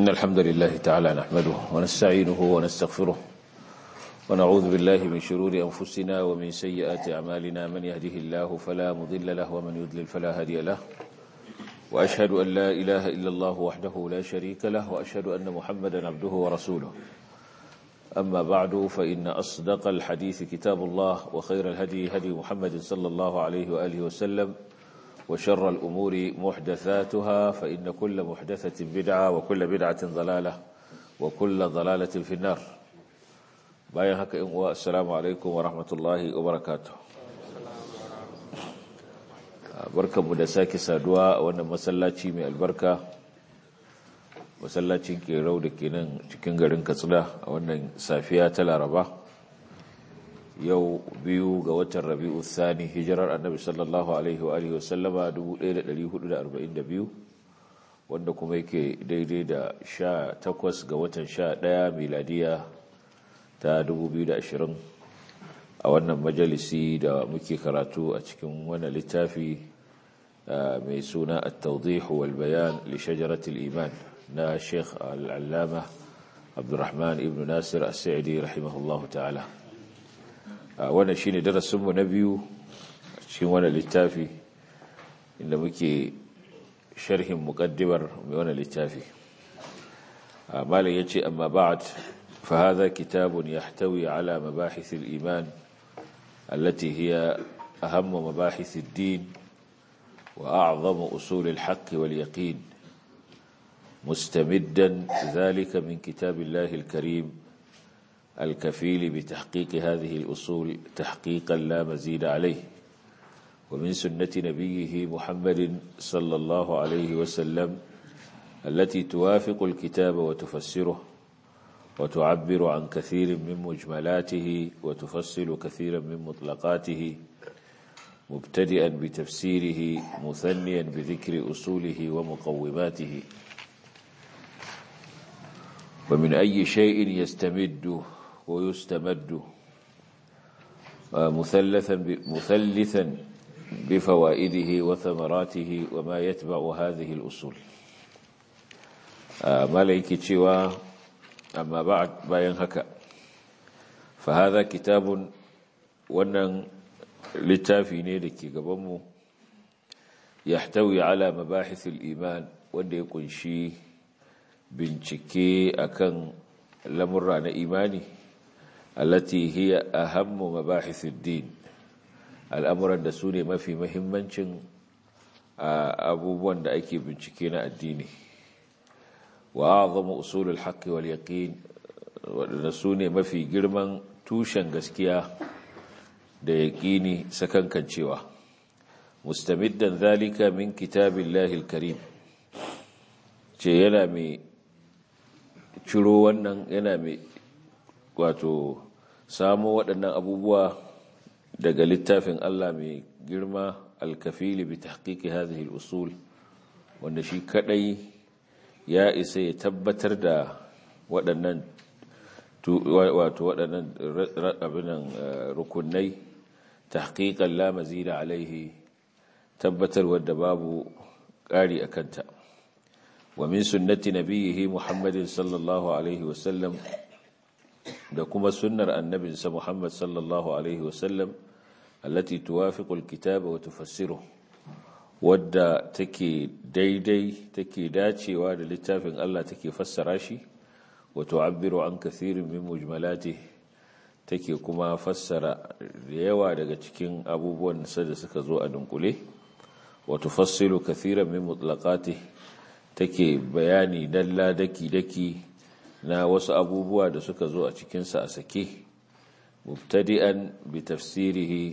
الحمد لله تعالى نحمده ونستعينه ونستغفره ونعوذ بالله من شرور أنفسنا ومن سيئات أعمالنا من يهده الله فلا مضل له ومن يضلل فلا هادي له وأشهد أن لا إله إلا الله وحده لا شريك له وأشهد أن محمدا عبده ورسوله أما بعد فإن أصدق الحديث كتاب الله وخير الهدي هدي محمد صلى الله عليه وآله وسلم وشر الأمور محدثاتها فإن كل محدثة بدعة وكل بدعة ضلالة وكل ضلالة في النار باين هكا السلام عليكم ورحمة الله وبركاته barkan mu da sake saduwa a wannan masallaci mai albarka masallacin kerau da ke nan cikin garin katsina a wannan safiya ta laraba yau biyu ga watan rabi'u thani hijirar annabi sallallahu alaihi wa alihi wasallama 1442 wanda kuma yake daidai da 18 ga watan 11 miladiya ta 2020 a wannan majalisi da muke karatu a cikin wannan littafi mai suna at-tawdih wal bayan li shajaratil iman na Sheikh al-Allama Abdurrahman ibn Nasir as-Sa'idi rahimahullahu ta'ala wannan shine darasin mu na biyu cikin wannan littafi inda muke sharhin muqaddimar mai wannan littafi malam yace amma ba'd fa hadha kitabun yahtawi ala mabahith al-iman التي هي أهم مباحث الدين وأعظم أصول الحق واليقين مستمدا ذلك من كتاب الله الكريم الكفيل بتحقيق هذه الأصول تحقيقا لا مزيد عليه ومن سنة نبيه محمد صلى الله عليه وسلم التي توافق الكتاب وتفسره وتعبر عن كثير من مجملاته وتفصل كثيرا من مطلقاته مبتدئا بتفسيره مثنيا بذكر أصوله ومقوماته ومن أي شيء يستمد ويستمد مثلثا مثلثا بفوائده وثمراته وما يتبع هذه الأصول ملائكة شوى amma bayan haka fa hadha kitabun wannan littafi ne da ke gabanmu yahtawi ala mabahithil iman wanda ya kunshi bincike akan lamurra na imani allati hiya ahammu mabahithid din al'amuran da su ne mafi mahimmancin abubuwan da ake bincike na addini وأعظم أصول الحق واليقين ونسوني ما في جرمان توشن غسكيا da yaƙini sakankancewa mustamiddan zalika min kitabillahi alkarim ce yana mai ciro wannan yana mai wato samo waɗannan abubuwa daga littafin Allah mai girma alkafili bi tahqiqi hadhihi al-usul wanda shi kadai ya isa ya tabbatar da waɗannan wato waɗannan abinan rukunai tahqiqan la mazida alaihi tabbatar wadda babu ƙari a kanta wa min sunnati nabiyhi muhammadin sallallahu alaihi wasallam da kuma sunnar annabinsa muhammad sallallahu alaihi wasallam allati tuwafiqu alkitaba wa tufassiruhu wadda take daidai take dacewa da littafin Allah take fassara shi wato abiru an kathirin min mujmalati take kuma fassara da yawa daga cikin abubuwan da suka zo a dunkule wato fassilu kathiran min mutlaqati take bayani dalla daki daki na wasu abubuwa da suka zo a cikin sa a sake mubtadi'an bi tafsirihi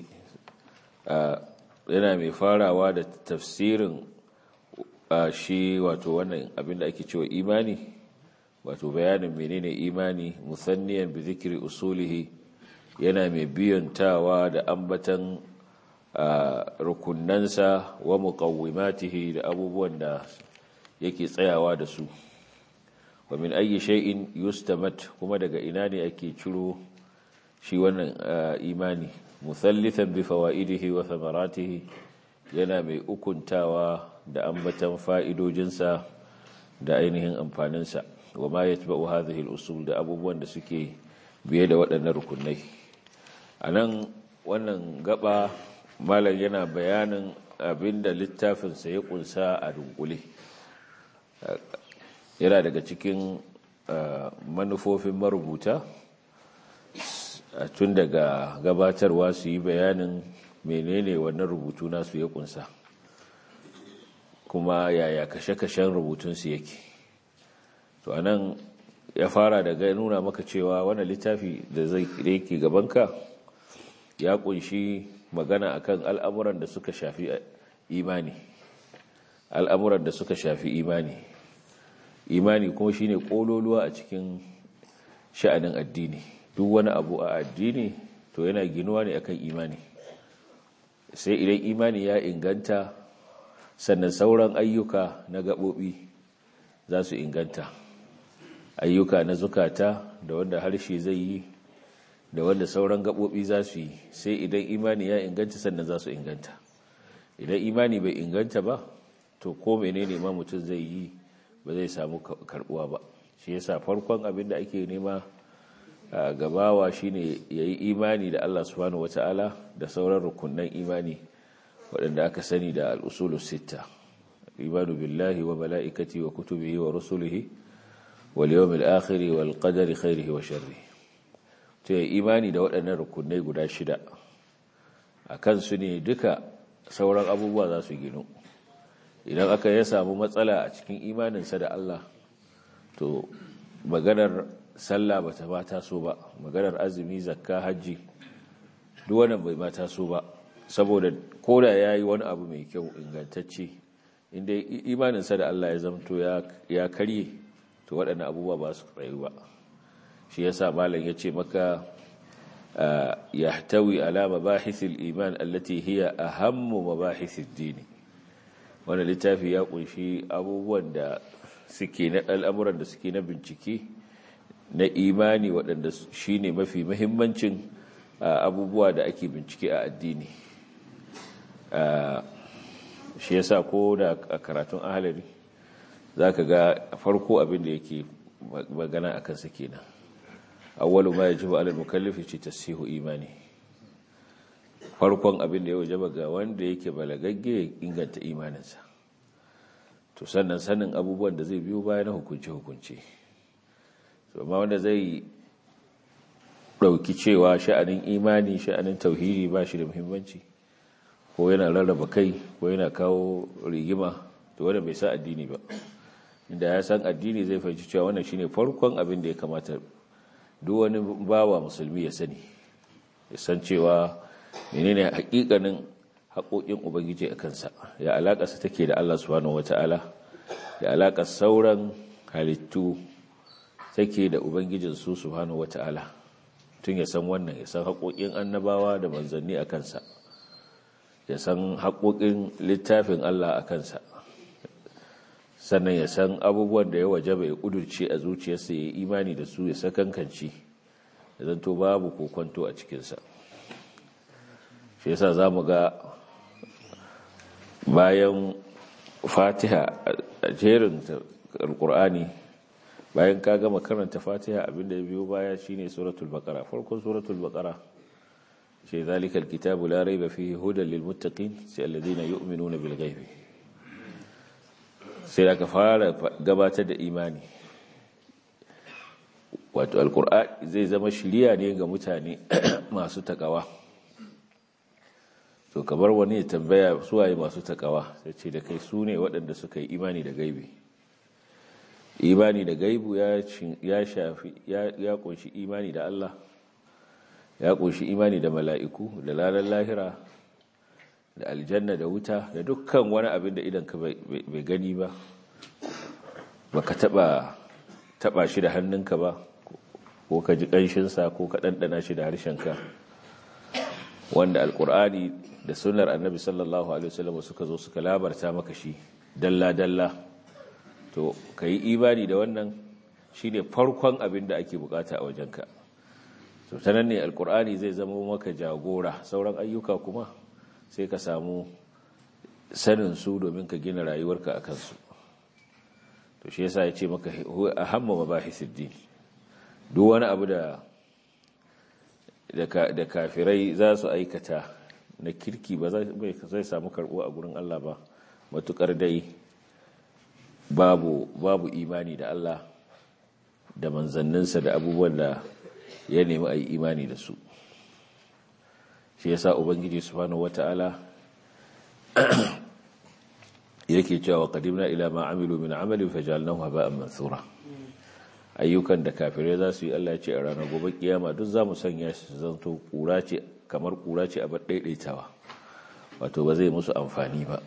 yana mai farawa da tafsirin shi wato wannan abinda ake cewa imani wato bayanin menene imani musanniyan bi zikri usulihi yana mai biyantawa da ambatan rukunnansa wa muqawwimatihi da abubuwan da yake tsayawa da su wa min ayyi shay'in yustamat kuma daga ina ne ake ciro shi wannan imani muthallithan bi fawaidihi wa thamaratihi yana mai ukuntawa da ambatan fa'idojinsa da ainihin amfaninsa wa ma yatba'u hadhihi al-usul da abubuwan da suke biye da waɗannan rukunai anan wannan gaba malam yana bayanin abinda littafinsa ya kunsa a dunkule yana daga cikin manufofin marubuta tun daga gabatarwa su yi bayanin menene wannan rubutu nasu ya kunsa kuma yaya kashe-kashen rubutunsu yake to anan ya fara daga nuna maka cewa wannan littafi da zai yake gabanka ya kunshi magana akan al'amuran da suka shafi imani al'amuran da suka shafi imani imani kuma shine kololuwa a cikin sha'anin addini duk wani abu a addini to yana ginuwa ne akan imani sai idan imani ya inganta sannan sauran ayyuka na gaɓoɓi za su inganta ayyuka na zukata da wanda harshe zai yi da wanda sauran gaɓoɓi za su yi sai idan imani ya inganta sannan za su inganta idan imani bai inganta ba to ko menene ma mutum zai yi ba zai samu karbuwa ba shi yasa farkon abin da ake nema a gabawa shine yayi imani da Allah subhanahu wataala da sauran rukunnan imani waɗanda aka sani da al-usulus sitta imanu billahi wa mala'ikati wa kutubihi wa rusulihi wal yawmil akhir wal qadari khairihi wa sharrihi to imani da waɗannan rukunai guda shida akan su ne duka sauran abubuwa za su ginu idan aka ya samu matsala a cikin imaninsa da Allah to maganar sallah bata ba taso ba maganar azumi zakka hajji duk wannan bai ma taso ba saboda koda yayi wani abu mai kyau ingantacce inda imaninsa da Allah ya zamto ya karye to waɗannan abubuwa ba su tsayu ba shi yasa malam yace maka yahtawi ala mabahithil iman allati hiya ahammu mabahithid dini wannan littafi ya kunshi abubuwan da suke na al'amuran da suke na bincike na imani waɗanda shine mafi muhimmancin abubuwa da ake bincike a addini shi yasa ko da a karatun ahalari zaka ga farko abin da yake magana akan sa kenan awwalu ma yajibu ala al-mukallafi ce tasihu imani farkon abin da ya wajaba ga wanda yake balagagge inganta imaninsa to sannan sanin abubuwan da zai biyo bayan hukunci hukunci to amma wanda zai dauki cewa sha'anin imani sha'anin tauhidi ba shi da muhimmanci ko yana rarraba kai ko yana kawo rigima to wanda bai sa addini ba inda ya san addini zai fahimci cewa wannan shine farkon abin da ya kamata duk wani bawa musulmi ya sani ya san cewa menene hakikanin haƙoƙin ubangiji a kansa ya alaƙarsa take da Allah subhanahu wata'ala ya alaƙar sauran halittu take da ubangijin su subhanahu wata'ala tun ya san wannan ya san haƙoƙin annabawa da manzanni a kansa ya san haƙoƙin littafin Allah a kansa sannan ya san abubuwan da ya waje bai kudurce a zuciyarsa ya yi imani da su ya sakankanci ya zanto babu kokonto a cikinsa shi yasa za mu ga bayan fatiha a jerin alkur'ani bayan ka gama karanta fatiha abinda ya biyo baya shine suratul baqara farkon suratul baqara shi zalikal kitabu la raiba fihi hudan lil muttaqin sai alladhina yu'minuna bil ghaibi sai aka fara gabatar da imani wato alkur'ani zai zama shiriya ne ga mutane masu takawa to kamar wani ya tambaya suwaye masu takawa sai ce da kai su ne waɗanda suka yi imani da gaibi imani da gaibu ya shafi ya kunshi imani da Allah ya kunshi imani da mala'iku da lalar lahira da aljanna da wuta da dukkan wani abin da idan ka bai gani ba baka taba taba shi da hannunka ba ko ka ji ƙanshinsa ko ka ɗanɗana shi da harshenka wanda alƙur'ani da sunar annabi sallallahu alaihi wasallam suka zo suka labarta maka shi dalla-dalla to ka yi imani da wannan shi ne farkon abin da ake bukata a wajenka to ta nan ne alƙur'ani zai zama maka jagora sauran ayyuka kuma sai ka samu sanin su domin ka gina rayuwarka a kansu to shi yasa ya ce maka ahamma mabahisid din duk wani abu da da kafirai za su aikata na kirki ba zai samu karɓo a gurin Allah ba matukar dai babu babu imani da Allah da manzanninsa da abubuwan da ya nemi a yi imani da su shi yasa ubangiji subhanahu wata'ala yake cewa qadimna ila ma amilu min amalin fajalnahu haba'an mansura ayyukan da kafirai za su yi Allah ya ce a ranar gobe kiyama duk za mu sanya shi zanto kura ce kamar kura ce a daidaitawa wato ba zai musu amfani ba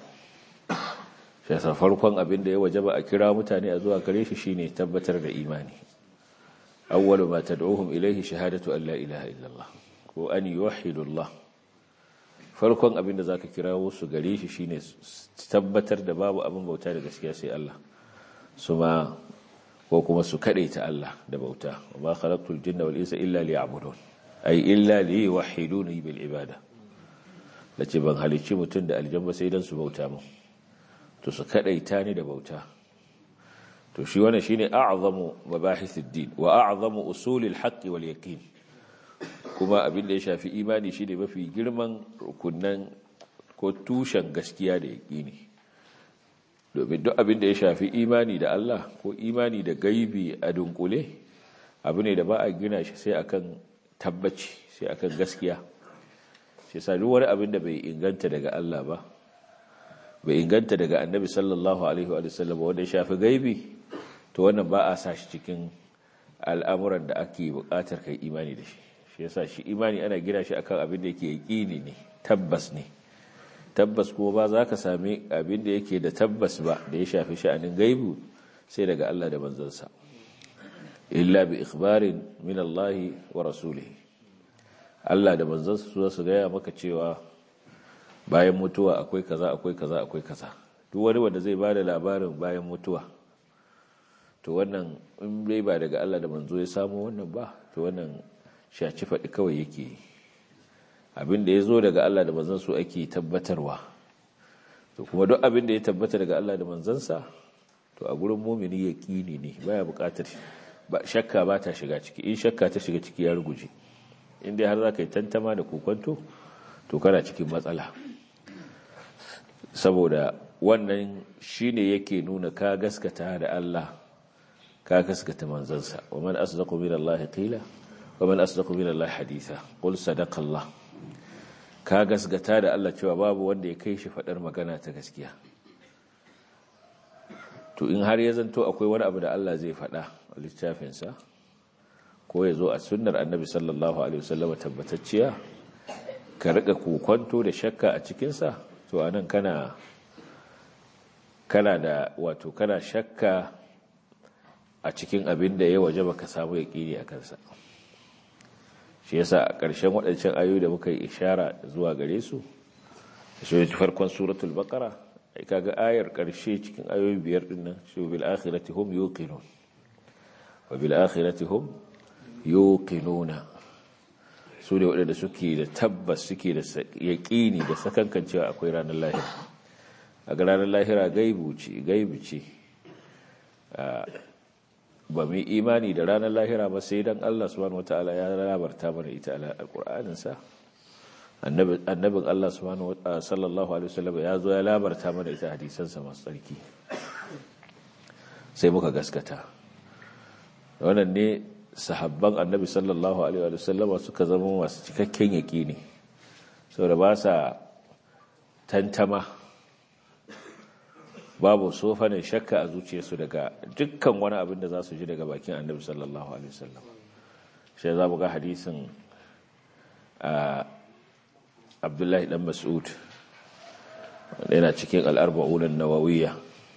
shi yasa farkon abin da ya wajaba a kira mutane a zuwa gare shi shine tabbatar da imani awwalu ma tad'uhum ilayhi shahadatu an la ilaha illallah ko an yuwahhidu Allah farkon abin da zaka kira su gare shi shine tabbatar da babu abin bauta da gaskiya sai Allah suma ko kuma su ta Allah da bauta wa ma khalaqtul jinna wal insa illa liya'budun ay illa liyuwahhiduni bil ibada lace ban halicci mutun da aljanna sai dan su bauta mu to su kadaita ni da bauta to shi wannan shine a'zamu mabahithid din wa a'zamu usulil haqqi wal yaqin kuma abin da ya shafi imani shine mafi girman rukunan ko tushen gaskiya da yaqini domin duk abin da ya shafi imani da Allah ko imani da gaibi a dunkule abu ne da ba a gina shi sai akan tabbaci sai akan gaskiya shi yasa duk wani abin da bai inganta daga Allah ba bai inganta daga annabi sallallahu alaihi wa sallam wanda ya shafi gaibi to wannan ba a sa shi cikin al'amuran da ake buƙatar kai imani da shi shi yasa shi imani ana gina shi akan abin da yake yaƙini ne tabbas ne tabbas kuma ba za ka sami abin da yake da tabbas ba da ya shafi sha'anin gaibu sai daga Allah da manzansa illa bi ikhbarin min Allah wa rasulihi Allah da manzansa su su gaya maka cewa bayan mutuwa akwai kaza akwai kaza akwai kaza duk wani wanda zai bada labarin bayan mutuwa to wannan in dai ba daga Allah da manzo ya samu wannan ba to wannan shaci faɗi kawai yake yi abin da ya zo daga Allah da manzon su ake tabbatarwa to kuma duk abin da ya tabbata daga Allah da manzansa to a gurin mumini yaqini ne baya buƙatar ba shakka ba ta shiga ciki in shakka ta shiga ciki ya ruguje in dai har za ka yi tantama da kokonto to kana cikin matsala saboda wannan shine yake nuna ka gaskata da Allah ka gaskata manzansa wa man asdaqu min Allah qila wa man asdaqu min Allah haditha qul sadaqa Allah ka gasgata da Allah cewa babu wanda ya kai shi faɗar magana ta gaskiya to in har ya zanto akwai wani abu da Allah zai faɗa a littafinsa ko ya zo a sunnar annabi sallallahu alaihi wasallam tabbatacciya ka riƙa kokonto da shakka a cikinsa to anan kana kana da wato kana shakka a cikin abin da ya waje baka samu yaƙini a kansa shi yasa a ƙarshen waɗancan ayoyi da muka yi ishara zuwa gare su shi farkon suratul baqara ai kaga ayar ƙarshe cikin ayoyi biyar din nan shi bil akhirati hum yuqinun wa bil akhirati hum yuqinuna su ne waɗanda suke da tabbas suke da yaƙini da sakankan cewa akwai ranar lahira a ga ranar lahira gaibu ce gaibu ce ba mu imani da ranar lahira ba sai dan Allah subhanahu wataala ya labarta mana ita a alqur'anin sa annabin Allah subhanahu wataala sallallahu alaihi wasallam ya zo ya labarta mana ita hadisan sa masu tsarki sai muka gaskata wannan ne sahabban annabi sallallahu alaihi wasallam suka zama masu cikakken yaqini saboda ba sa tantama babu sofanin shakka a zuciyarsu daga dukkan wani abin da za su ji daga bakin annabi sallallahu alaihi wasallam shi za mu ga hadisin abdullahi dan mas'ud wanda yana cikin al'arba'un an-nawawiyya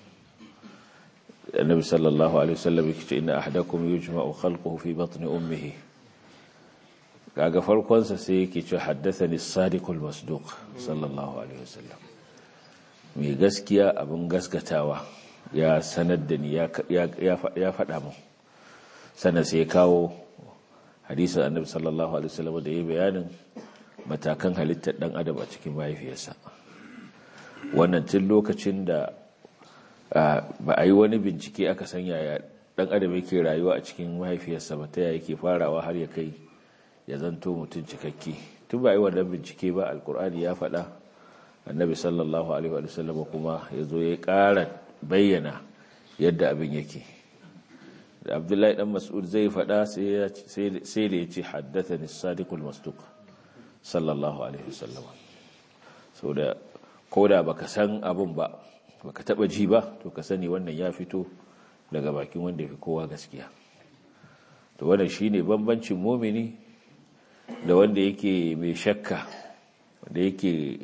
annabi sallallahu alaihi wasallam yake ce inna ahadakum yujma'u khalquhu fi batni ummihi kaga farkon sa sai yake ce haddathani as-sadiqul masduq sallallahu alaihi wasallam mai gaskiya abin gaskatawa ya sanar da ni ya faɗa mu sannan sai ya kawo hadisun annabi sallallahu alaihi wasallam da ya bayanin matakan halittar ɗan adam a cikin mahaifiyarsa wannan tun lokacin da ba a yi wani bincike aka san yaya dan adam yake rayuwa a cikin mahaifiyarsa ba ta yaya yake farawa har ya kai ya zanto mutum cikakke tun ba a yi wannan bincike ba alkur'ani ya faɗa annabi sallallahu alaihi wa sallam kuma ya zo ya ƙara bayyana yadda abin yake da abdullahi dan mas'ud zai faɗa sai da ya ce haddata ni sadiqul masduq sallallahu alaihi wa sallam sau da koda baka san abin ba baka taba ji ba to ka sani wannan ya fito daga bakin wanda fi kowa gaskiya to wannan shine bambancin mumini da wanda yake mai shakka wanda yake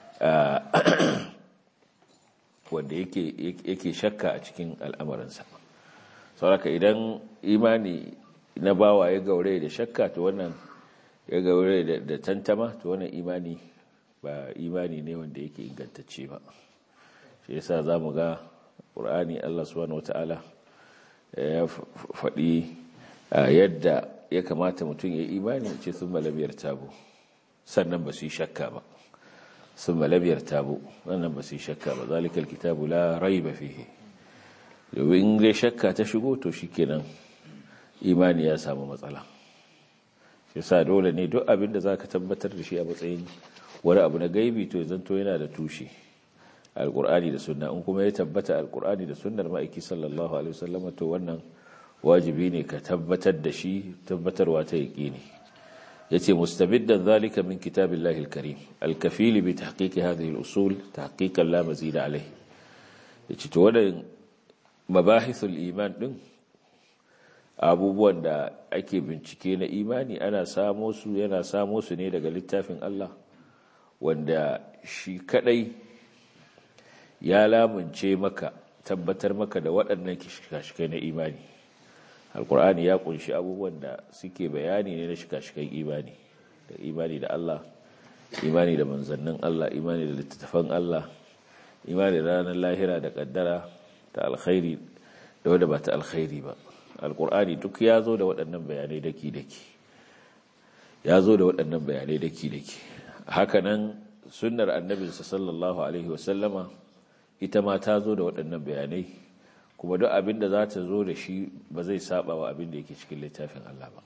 wanda yake yake shakka a cikin al'amuransa sauraka idan imani na bawa ya gaure da shakka to wannan ya gaure da tantama to wannan imani ba imani ne wanda yake ingantacce ba shi yasa za mu ga ƙur'ani Allah subhanahu wata'ala ya faɗi yadda ya kamata mutum ya imani ce sun malamiyar tabo sannan ba su yi shakka ba sun malamiyar tabo sannan ba su yi shakka ba zalikal kitabu la rai ba fihe domin dai shakka ta shigo to shi kenan imani ya samu matsala shi sa dole ne duk abin da za ka tabbatar da shi a matsayin wani abu na gaibi to zanto yana da tushe alkur'ani da sunna in kuma ya tabbata alkur'ani da sunnar ma'aiki sallallahu alaihi wasallam to wannan wajibi ne ka tabbatar da shi tabbatarwa ta yaqini yace mustabiddan zalika min kitabillahi alkarim alkafil bi tahqiq hadhihi alusul tahqiqan la mazid alayhi yace to wannan mabahithul iman din abubuwan da ake bincike na imani ana samo su yana samo su ne daga littafin Allah wanda shi kadai ya lamunce maka tabbatar maka da waɗannan shikashikai na imani alkur'ani ya kunshi abubuwan da suke bayani ne na shikashikan imani da imani da Allah imani da manzannin Allah imani da littattafan Allah imani da ranar lahira da kaddara ta alkhairi da wadda ba ta alkhairi ba alkur'ani duk ya zo da waɗannan bayanai daki-daki ya zo da waɗannan bayanai daki-daki hakanan sunnar annabinsa sallallahu alaihi wasallama ita ma ta zo da waɗannan bayanai kuma duk abin da za ta zo da shi ba zai saba wa abin da yake cikin littafin Allah ba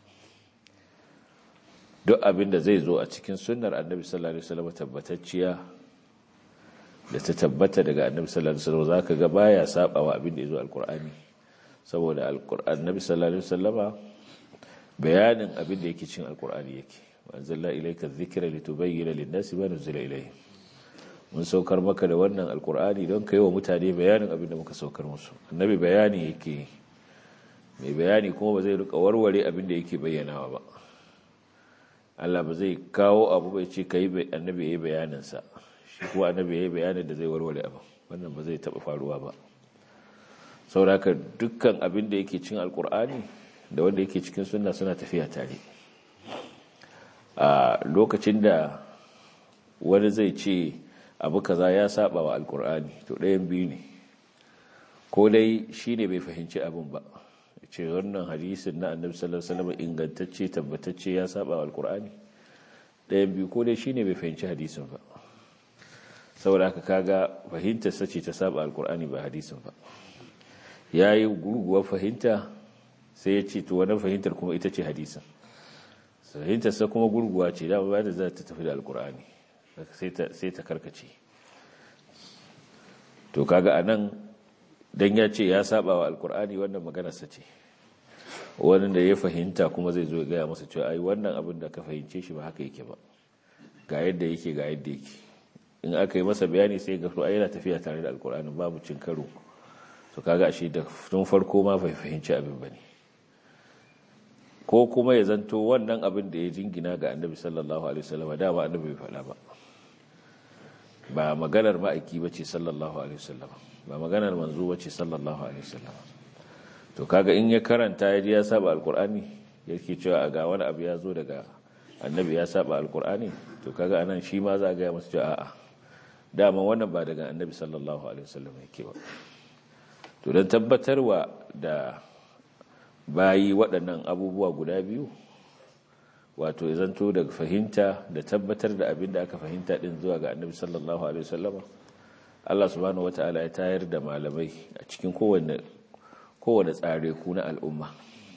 duk abin da zai zo a cikin sunnar annabi sallallahu alaihi wasallama tabbatacciya da ta tabbata daga annabi sallallahu alaihi wasallama zaka ga baya saba wa abin da ya zo alqur'ani saboda annabi sallallahu alaihi wasallama bayanin abin da yake cikin alqur'ani yake wanzalla ilayka dhikra litubayyana lin-nasi ma nuzila ilayhim mun saukar maka da wannan alkur'ani don ka yi wa mutane bayanin abin da muka saukar musu annabi bayani yake mai bayani kuma ba zai rika warware abin da yake bayyanawa ba Allah ba zai kawo abu bai ce ka yi annabi ya yi bayaninsa shi kuma annabi ya yi bayanin da zai warware abu wannan ba zai taɓa faruwa ba sauraka dukkan abin da yake cin alkur'ani da wanda yake cikin sunna suna tafiya tare a lokacin da wani zai ce abu kaza ya saba wa alkur'ani to ɗayan biyu ne ko dai shi ne bai fahimci abin ba ce wannan hadisin na annabi sallallahu alaihi wasallam ingantacce tabbatacce ya saba wa alkur'ani ɗayan biyu ko dai shi ne bai fahimci hadisin ba saboda haka kaga fahimtar sace ta saba alkur'ani ba hadisin ba yayi gurguwar fahimta sai ya ce to wannan fahimtar kuma ita ce hadisin fahimtar sa kuma gurguwa ce da ba da za ta tafi da alkur'ani sai ta karkace to kaga anan dan ya ce ya saba wa alkur'ani wannan maganarsa ce wani da ya fahimta kuma zai zo ya gaya masa cewa ai wannan abin da ka fahimce shi ba haka yake ba ga yadda yake ga yadda yake in aka yi masa bayani sai ga ai yana tafiya tare da alkur'ani babu cin karo to kaga ashe da tun farko ma bai fahimci abin bane ko kuma ya zanto wannan abin da ya jingina ga annabi sallallahu alaihi wasallam da ba annabi bai faɗa ba ba maganar ma'aiki bace sallallahu alaihi wasallam ba maganar manzo bace sallallahu alaihi wasallam to kaga in ya karanta ya ji ya saba alqur'ani yake cewa ga wani abu ya zo daga annabi ya saba alqur'ani to kaga anan shi ma za ga ya masa cewa a'a dama wannan ba daga annabi sallallahu alaihi wasallam yake ba to dan tabbatarwa da bayi waɗannan abubuwa guda biyu wato ya zanto daga fahimta da tabbatar da abin da aka fahimta ɗin zuwa ga annabi sallallahu alaihi wasallama Allah subhanahu wata'ala ya tayar da malamai a cikin kowane kowane tsare ku na al'umma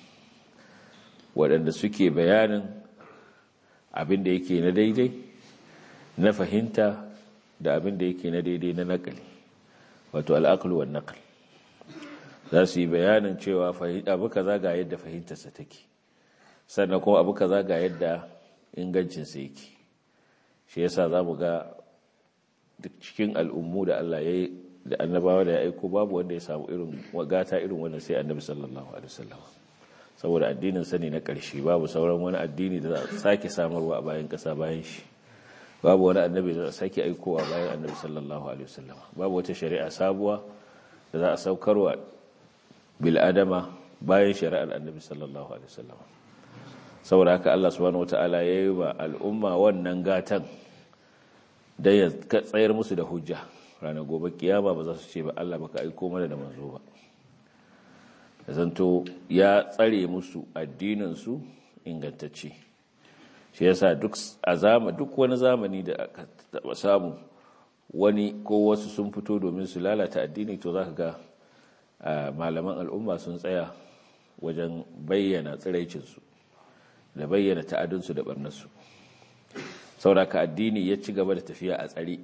waɗanda suke bayanin abin da yake na daidai na fahimta da abin da yake na daidai na nakali wato al'aqlu wan naql za su yi bayanin cewa abu kaza ga yadda fahimtarsa take sannan kuma abu kaza ga yadda ingancinsa yake shi yasa za mu ga duk cikin al'ummu da Allah ya yi da annabawa da ya aiko babu wanda ya samu irin wagata irin wannan sai annabi sallallahu alaihi wasallam saboda addinin sani na ƙarshe babu sauran wani addini da za a sake samarwa a bayan ƙasa bayan shi babu wani annabi da za a sake aikowa bayan annabi sallallahu alaihi wasallam babu wata shari'a sabuwa da za a saukarwa bil adama bayan shari'ar annabi sallallahu alaihi wasallam saboda haka Allah subhanahu wataala ya yi wa al'umma wannan gatan da ya tsayar musu da hujja ranar gobe kiyama ba za su ce ba Allah baka aiko mana da manzo ba da zanto ya tsare musu addininsu ingantacce shi yasa duk azama duk wani zamani da aka taba samu wani ko wasu sun fito domin su lalata addini to zaka ga malaman al'umma sun tsaya wajen bayyana tsiraicinsu da bayyana ta'adunsu da barnarsu sauraka addini ya ci gaba da tafiya a tsare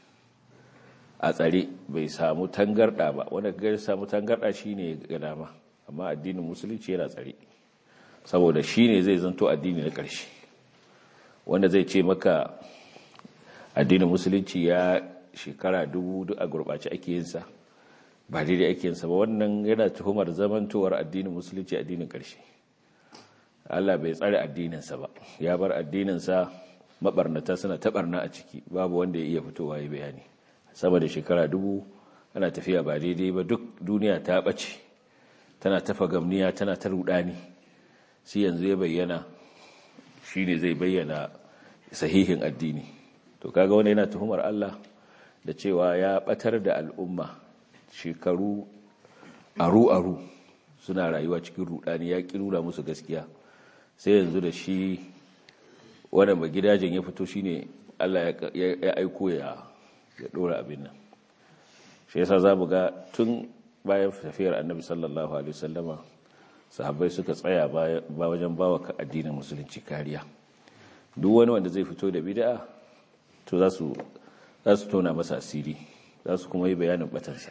a tsare bai samu tangarda ba wanda ga samu tangarda shine ga dama amma addinin musulunci yana tsare saboda shine zai zanto addini na ƙarshe wanda zai ce maka addinin musulunci ya shekara dubu duk a gurɓace ake yin sa ba daidai ake yin sa ba wannan yana tuhumar zamantowar addinin musulunci addinin ƙarshe Allah bai tsare addininsa ba ya bar addininsa mabarnata suna taɓarna a ciki babu wanda ya iya fitowa ya bayani sama da shekara dubu ana tafiya ba daidai ba duk duniya ta ɓace tana tafa gamniya tana ta rudani sai yanzu ya bayyana shi ne zai bayyana sahihin addini to kaga wani yana tuhumar Allah da cewa ya ɓatar da al'umma shekaru aru-aru suna rayuwa cikin rudani ya ƙi nuna musu gaskiya sai yanzu da shi wadda ba gidajen ya fito shine Allah ya aiko ya ya dora abin nan shi yasa za mu ga tun bayan tafiyar annabi sallallahu alaihi wasallama sahabbai suka tsaya ba wajen bawa ka addinin musulunci kariya duk wani wanda zai fito da bid'a to za su za su tona masa asiri za su kuma yi bayanin batansa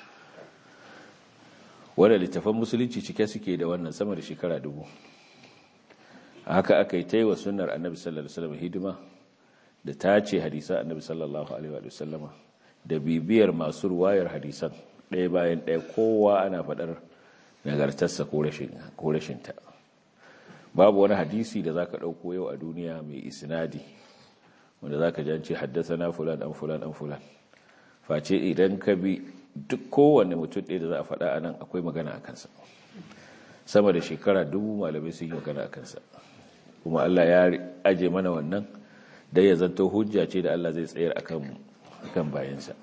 wanda littafan musulunci cike suke da wannan sama da shekara dubu haka aka yi ta yi wa sunnar annabi sallallahu alaihi wasallam hidima da ta ce hadisan annabi sallallahu alaihi wasallama da bibiyar masu ruwayar hadisan ɗaya bayan ɗaya kowa ana faɗar nagartarsa ko rashinta babu wani hadisi da za ka ɗauko yau a duniya mai isnadi wanda za ka jance haddasa na fulan an fulan an fulan face idan ka bi duk kowane mutum ɗaya da za a faɗa a nan akwai magana a kansa sama da shekara dubu malamai sun yi magana a kansa kuma Allah ya aje mana wannan dai ya zanto hujja ce da Allah zai tsayar akan bayansa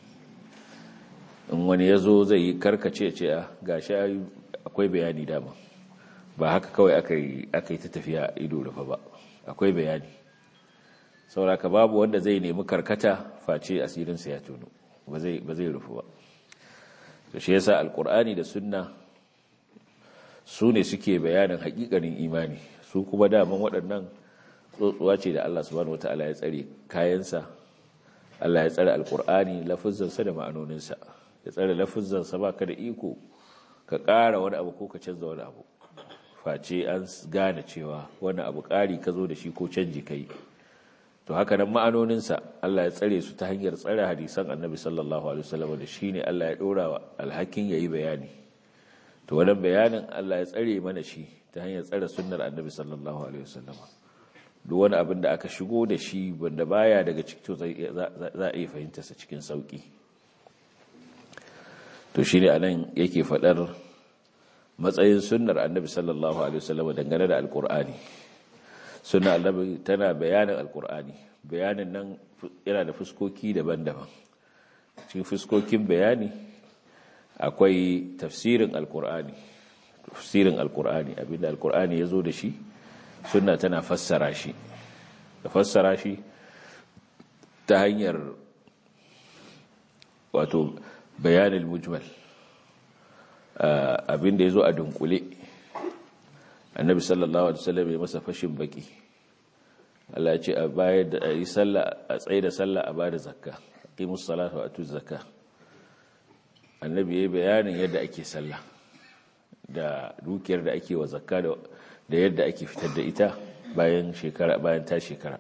in wani ya zo zai yi karkace ce a gashi akwai bayani dama ba haka kawai aka yi ta tafiya ido rufa ba akwai bayani sauraka babu wanda zai nemi karkata face asirinsa ya tono ba zai rufu ba da shi yasa alkur'ani da sunna su ne suke bayanin hakikanin imani su kuma daman waɗannan tsotsuwa ce da Allah subhanahu wataala ya tsare kayansa Allah ya tsare alkur'ani lafuzzansa da ma'anoninsa ya tsare lafuzzansa ba ka da iko ka ƙara wani abu ko ka canza wani abu face an gane cewa wani abu ƙari ka zo da shi ko canji ka yi to haka nan ma'anoninsa Allah ya tsare su ta hanyar tsare hadisan annabi sallallahu alaihi wasallam da shi ne Allah ya ɗora wa alhakin ya yi bayani to wannan bayanin Allah ya tsare mana shi ta hanyar tsare sunnar annabi sallallahu alaihi wasallam duk wani abin da aka shigo da shi wanda baya daga cikin to za a iya fahimta sa cikin sauki to shine anan yake fadar matsayin sunnar annabi sallallahu alaihi wasallam dangane da alqur'ani sunnar annabi tana bayanin alqur'ani bayanin nan yana da fuskoki daban-daban cikin fuskokin bayani akwai tafsirin alqur'ani tafsirin alqur'ani abinda alqur'ani yazo da shi sunna tana fassara shi da fassara shi ta hanyar wato bayanin mujmal abinda ya zo a dunkule annabi sallallahu alaihi wasallam ya masa fashin baki Allah ya ce a bayar da yi sallah a tsaye da sallah a bada zakka aqimus salata wa atuz zakka annabi yayi bayanin yadda ake sallah da dukiyar da ake wa zakka da yadda ake fitar da ita bayan shekara bayan ta shekara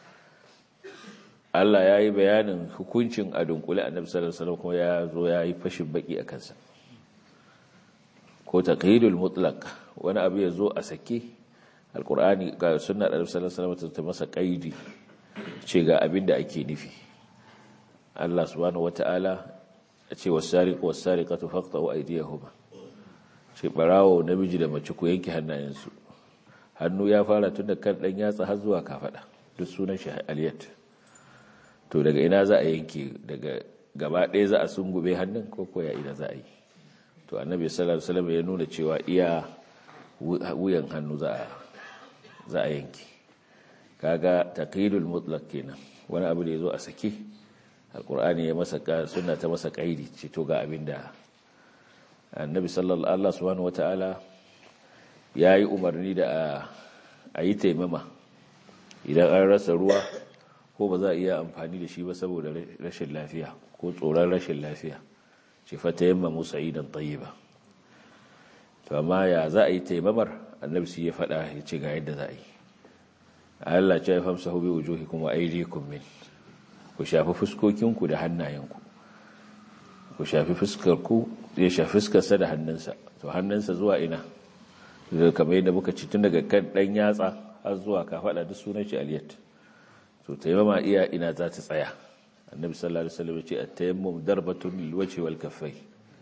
Allah ya yi bayanin hukuncin a dunkule annabi sallallahu alaihi wasallam kuma ya zo ya yi fashin baki a kansa ko taqhidul mutlaq wani abu ya zo a sake alqur'ani ga sunnar annabi sallallahu alaihi wasallam ta masa kaidi ce ga abin da ake nufi Allah subhanahu wataala ya ce was-sariqu was-sariqatu faqta'u aydiyahuma ce barawo namiji da mace ku yanke hannayensu hannu ya fara tun da kan dan yatsa har zuwa kafada duk sunan shi aliyat to daga ina za a yanke daga gaba ɗaya za a sungube hannun ko koya ina za a yi to annabi sallallahu alaihi wasallam ya nuna cewa iya wuyan hannu za a za a yanke kaga taqidul mutlaq kenan wani abu da yazo a sake alqur'ani ya masa sunna ta masa kaidi ce to ga abinda annabi sallallahu alaihi subhanahu wataala yayi umarni da a yi taimama idan an rasa ruwa ko ba za a iya amfani da shi ba saboda rashin lafiya ko tsoron rashin lafiya ce fata yamma musa idan tsaye ba to amma ya za a yi taimamar annabi su ya faɗa ya ce ga yadda za a yi Allah ce ya famsa hobi wujuhi kuma aidikum min ku shafi fuskokinku da hannayenku ku shafi fuskarku ya shafi fuskarsa da hannunsa to hannunsa zuwa ina kamar yadda muka ci tun daga kan ɗan yatsa har zuwa ka faɗa duk sunan shi aliyat to taimama iya ina za ta tsaya annabi sallallahu alaihi wasallam ya ce at-tayammum darbatun lil wajhi wal kaffay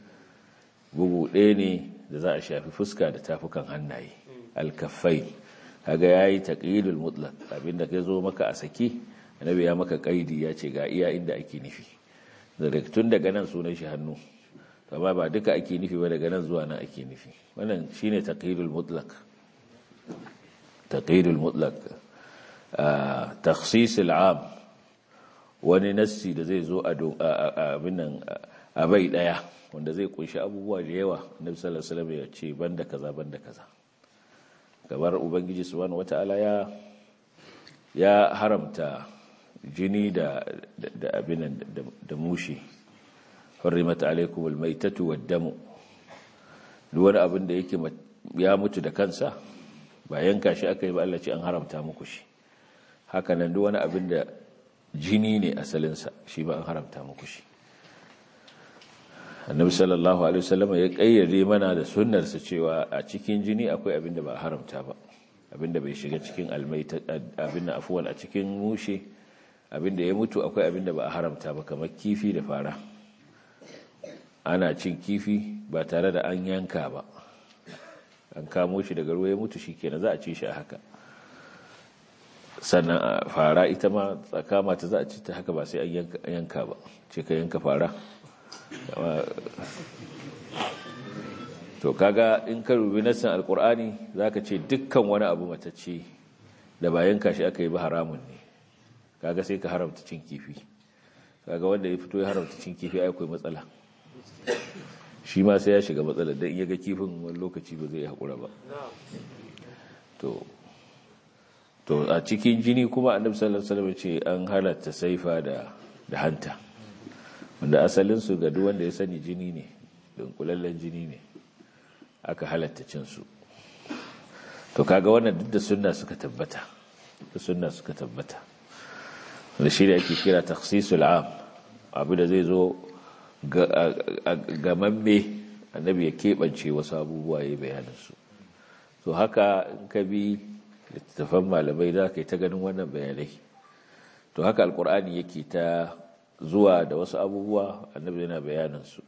bugu ɗaya ne da za a shafi fuska da tafukan hannaye al kaffay kaga yayi taqyidul mutlaq abinda kai zo maka a saki annabi ya maka kaidi ya ce ga iya inda ake nufi daga tun daga nan sunan shi hannu amma ba duka ake nufi ba daga nan zuwa nan ake nufi wannan shine taqyidul mutlaq taqyidul mutlaq takhsis al'am wani nassi da zai zo a abin a bai daya wanda zai kunshi abubuwa da yawa nabi sallallahu alaihi wasallam ya ce banda kaza banda kaza gabar ubangiji subhanahu wataala ya ya haramta jini da da abin da mushi hurrimat alaikum almaytatu waddamu duk wani abin da yake ya mutu da kansa ba yanka shi aka yi ba Allah ce an haramta muku shi haka nan duk wani abin da jini ne asalinsa shi ba an haramta muku shi annabi sallallahu alaihi wasallam ya kayyade mana da sunnarsa cewa a cikin jini akwai abin da ba haramta ba abin da bai shiga cikin almaita abin da afwan a cikin mushe abin da ya mutu akwai abin da ba a haramta ba kamar kifi da fara ana cin kifi ba tare da an yanka ba an kamo shi daga ruwa ya mutu shikenan za a ci shi a haka sannan a fara ita ma tsakama ta za a ci ta haka ba sai an yanka ba ce ka yanka fara to kaga in ka rubi nassan alkur'ani zaka ce dukkan wani abu matacce da ba yanka shi aka yi ba haramun ne kaga sai ka haramta cin kifi kaga wanda ya fito ya haramta cin kifi ai akwai matsala shi ma sai ya shiga matsala dan iya ga kifin wani lokaci ba zai haƙura ba to to a cikin jini kuma annabi sallallahu alaihi wasallam ce an halatta saifa da da hanta wanda asalin su ga duk wanda ya sani jini ne dunkulallen jini ne aka halatta cin su to kaga wannan duk da sunna suka tabbata da sunna suka tabbata da shi da ake kira takhsisul am abu da zai zo ga mamme annabi ya keɓance wasu abubuwa ya bayanin su to haka in ka bi littattafan malamai za ka yi ta ganin wannan bayanai to haka alkur'ani yake ta zuwa da wasu abubuwa annabi yana bayanansu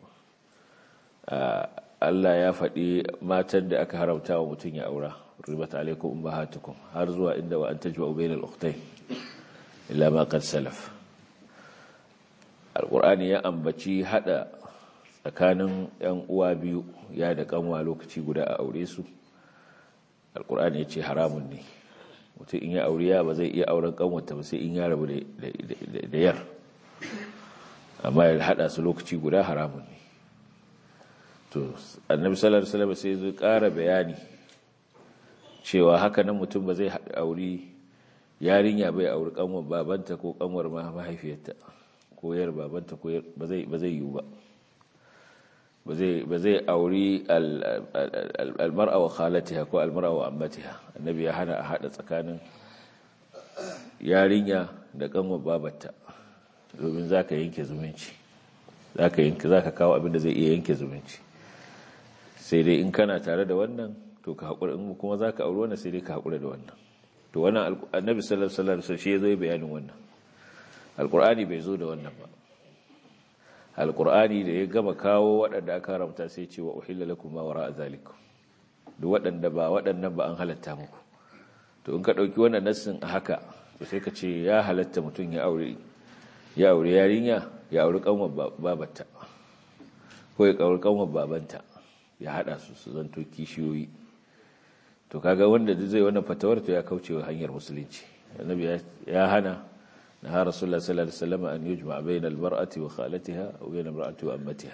Allah ya faɗi matan da aka haramta wa mutum ya aura ribat alaikum ummahatukum har zuwa inda wa an tajwa bainal ukhtayn illa ma qad salaf alkur'ani ya ambaci hada tsakanin yan uwa biyu ya da kanwa lokaci guda a aure su alkur'ani ya ce haramun ne mutum in ya auriya ba zai iya auren kanwata ba sai in ya rabu da yar amma ya hada su lokaci guda haramun ne to annabi sallallahu alaihi wasallam sai zai ƙara bayani cewa haka nan mutum ba zai auri yarinya bai auri kanwar babanta ko kanwar mahaifiyarta ko yar babanta ko ba zai ba zai yiwu ba ba zai ba zai auri almar'a wa khalatiha ko almar'a wa ammatiha annabi ya hana a hada tsakanin yarinya da kanwar babarta domin zaka yanke zumunci zaka yanke zaka kawo abin da zai iya yanke zumunci sai dai in kana tare da wannan to ka haƙura in kuma za ka auri wannan sai dai ka haƙura da wannan to wannan annabi sallallahu alaihi wasallam shi ya zo bayanin wannan alqur'ani bai zo da wannan ba alqur'ani da ya gama kawo waɗanda aka haramta sai ce wa uhilla lakum ma wara'a zalikum duk waɗanda ba waɗannan ba an halatta muku to in ka ɗauki wannan nassin a haka to sai ka ce ya halatta mutum ya aure ya aure yarinya ya aure kanwar babarta ko ya aure kanwar babanta ya hada su su zanto kishiyoyi to kaga wanda zai wannan fatawar to ya kauce wa hanyar musulunci annabi ya hana na har rasulullah sallallahu alaihi wasallam an yujma bayna almar'ati wa khalatiha aw bayna almar'ati wa ammatiha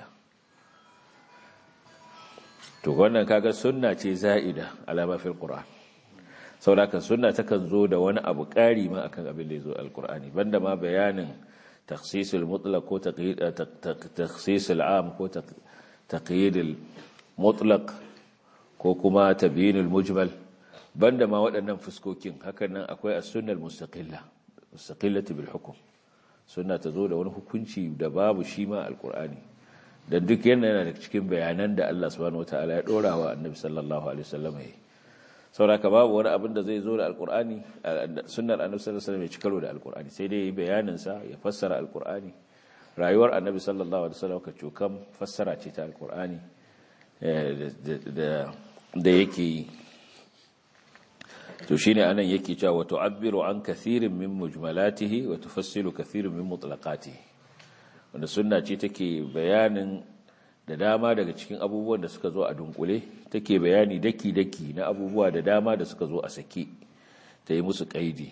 to wannan kaga sunna ce za'ida alama fil qur'an saboda sunna takan zo da wani abu ƙari ma akan abin da ya zo alqur'ani banda ma bayanin takhsisul mutlaq ko taqyid takhsisul am ko taqyid mutlaq ko kuma tabyinul mujmal banda ma waɗannan fuskokin hakan nan akwai as-sunnah mustaqilla mustaqillati bil hukm sunna ta zo da wani hukunci da babu shi ma alqur'ani dan duk yana yana da cikin bayanan da Allah subhanahu wataala ya dora wa annabi sallallahu alaihi wasallam yi sauraka babu wani abin da zai zo da alqur'ani sunnar annabi sallallahu alaihi wasallam ya ci karo da alqur'ani sai dai bayanin sa ya fassara alqur'ani rayuwar annabi sallallahu alaihi wasallam ka cokam fassara ce ta alqur'ani da yake yi to shine anan yake cewa wa tu'abbiru an kathirin min mujmalatihi wa tufassilu kathirin min mutlaqatihi wanda sunna ce take bayanin da dama daga cikin abubuwan da suka zo a dunkule take bayani daki daki na abubuwa da dama da suka zo a sake ta yi musu kaidi